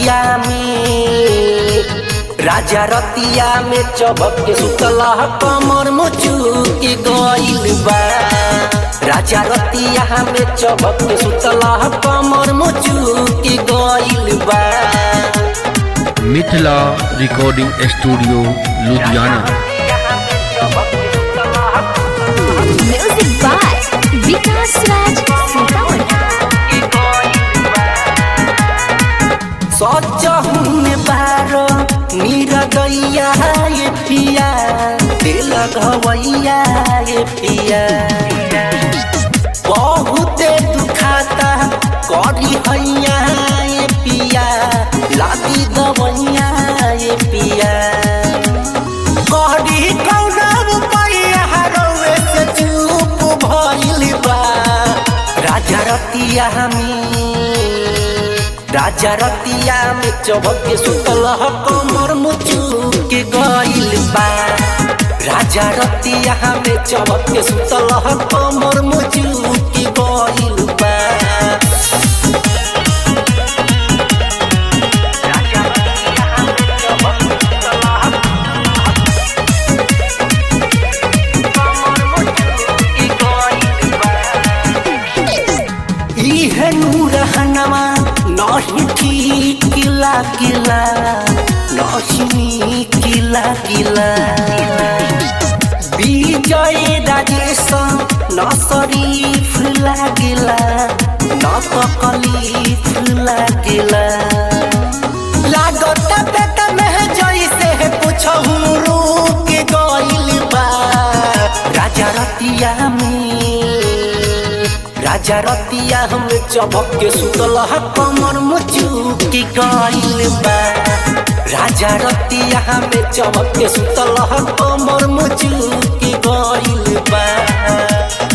रतिया में राजा रतिया में चबक के सुतला कमर मुचुकी गइल बा राजा रतिया में चबक के सुतला कमर मुचुकी गइल बा Mithila recording studio Ludhiana Music by Vikas Raj Sitaman. सचहुन बारो मीरा दैया ये पिया दिल घवैया ये पिया बहुते दुखाता करी हैया ये पिया लादी दवैया ये पिया करी कौना रुपैया रउए से चुप भइल बा राजा रतिया में राजा रतिया में चबक के सुतल ह कमर मुचुके गइल बा राजा रतिया में चबक के सुतल ह कमर मुचुके गइल बा इहे नूरहनमा नहीं ठीक लागिला नहीं किला किला विजय राजेश न शरीफ लागिला न तकलीफ लागिला लागत पेट में जैसे पूछहु रुक गइल बा राजा रतिया में राजा रतिया हम चबक के सुतल ह कमर मुचुकी गइल बा राजा रतिया हम चबक के सुतल ह कमर मुचुकी गइल बा